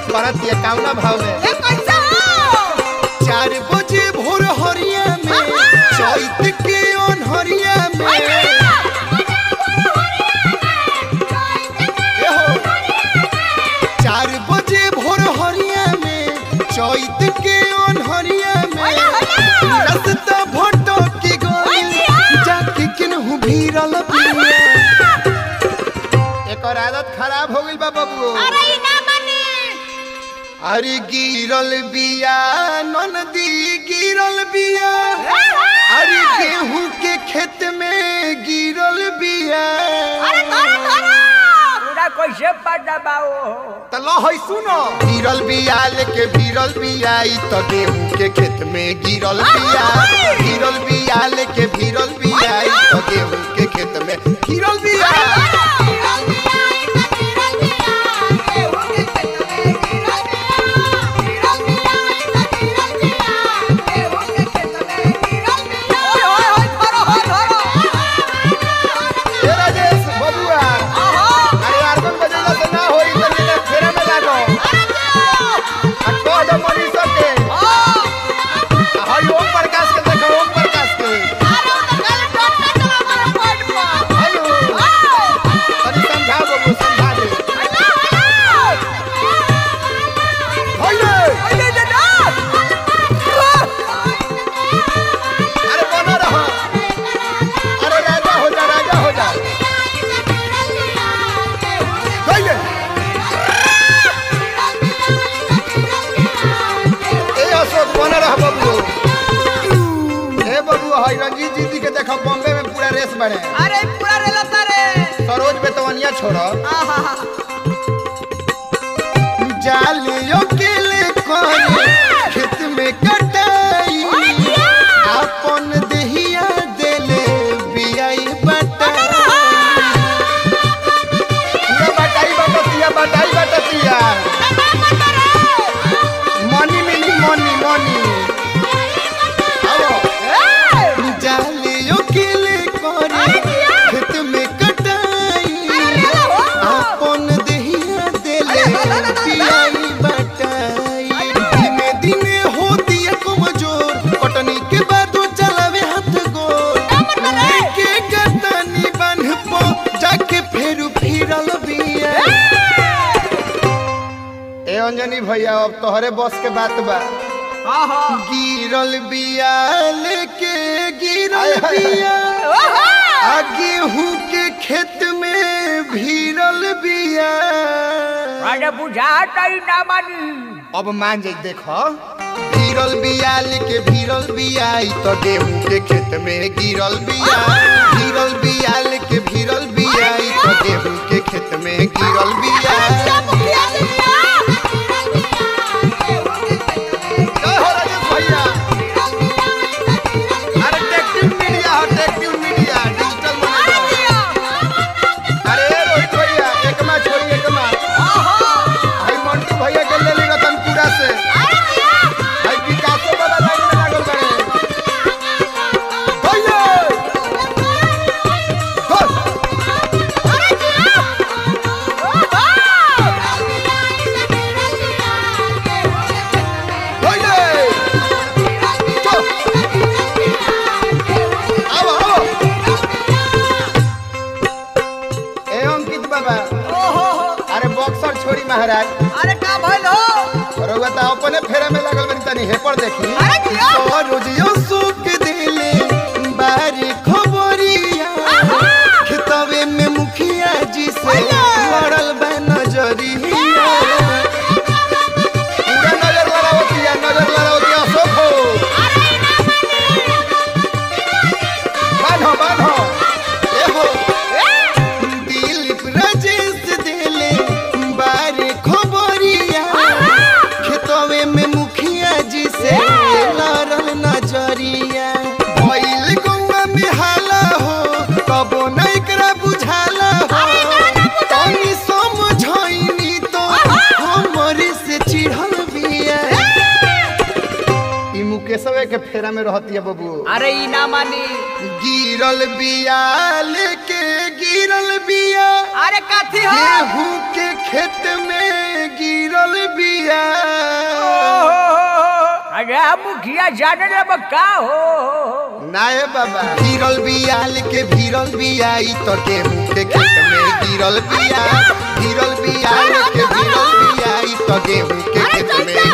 करत ये काउना भाव में ये कैसा हो चार बजे भोर हरिया में चैत के अनहरिया में ए हो। चार बजे भोर हरिया में चैत के अनहरिया में रास्ता भटक के गइल जाके केनहु भीरल पिया एकर आदत खराब हो गइल बा बबू अरे ई ना मानी अरे गिरल बिया ननदी गिरल बिया अरे गेहूं के खेत में गिरल बिया अरे धरो धरो पूरा कैसे पड़ बाओ त लो है सुनो गिरल बिया लेके भिरल बिया ई त गेहूं के खेत में गिरल बिया गिरल बिया लेके भिरल बिया ई त गेहूं के खेत में गिरल बिया ए राजेश बबुआ अरे आर्गन बजेला से ना होई त नीचे फेरे में लागो आ कह दो मनीषा के हाय ओम प्रकाश के देखो ओम प्रकाश के हेलो तनी समझा बबू समझा दे होइले अरे बना रहा अरे राजा हो जा राजा हो जा होइले ए अशोक बना रहा बबू ए बबू हाय रंजीत जी दी के देखो बॉम्बे में पूरा रेस बने अरे पूरा रेला तारे सरोज बेतवनिया छोड़ो आहा जालियो के ले करे खेत में कटाई अपन देहिया देले बियाई बटाई पूरा बटाई बटतिया बटाई बटतिया मनी मिनी मनी मनी आओ जालियो के ले करे खेत में कटाई अपन देहिया देले पियाई बटाई दिने दिने होती है कमजोर कटनी के बाद वो चलावे हाथ गोर लेके गतनी बन पो जाके फेरू फिरल बिया ए अंजनी भैया अब तोहरे बस के बात बा गिरल बिया लेके गिरल बिया आ गेहूं के खेत में भीरल बिया अरे बुझाता ही ना मानी अब मान जाई देखो भीरल बिया लेके भीरल बिया ई तो गेहूं के खेत में गिरल बिया भीरल बिया लेके भीरल बिया ई तो गेहूं के खेत में गिरल बिया जय हो राजेश भैया अरे टेक्टिव मीडिया हो टेक्टिव मीडिया डिजिटल मीडिया अरे रोहित भैया एक मैच होई एक मैच भाई मंटू भैया के ले ली रतनपुरा से भाई विकासो बाबा लाइन में लागल बाड़े भैया हो भैया चल आओ आओ ए अंकित बाबा अरे बॉक्सर छोड़ी महाराज अरे का भइल हो रउआ त अपने फेरे में लागल बनी तनी हेपर देखी अरे किया? तो रोजियो सुख दिले बारी खबरिया खेतवे में मुखिया जी से लड़ल बा नजरिया पूरा नजर लड़ावतिया नजर लड़ावतिया अशोक हो बान्हो बान्हो ए हो दिलीप राजेश दिले बारी खबरिया खेतवे में मुखिया जी से लड़ल नजरिया भइल गौवा में हाला हो कबो न एकरा बुझाला हो तनी समझैनी तो हमरे से चिढ़ल बिया ई मुकेशवे के फेरा में रहती है बबू अरे ई ना मानी गिरल बिया लेके गिरल बिया अरे कथी हो गेहूं के खेत में गिरल बिया अरे मुखिया जाने लब का हो नाये बाबा गिरल बिया लेके भिरल बिया ई तो गेहूं के खेत में गिरल बिया गिरल बिया लेके भिरल बिया ई तो गेहूं के खेत में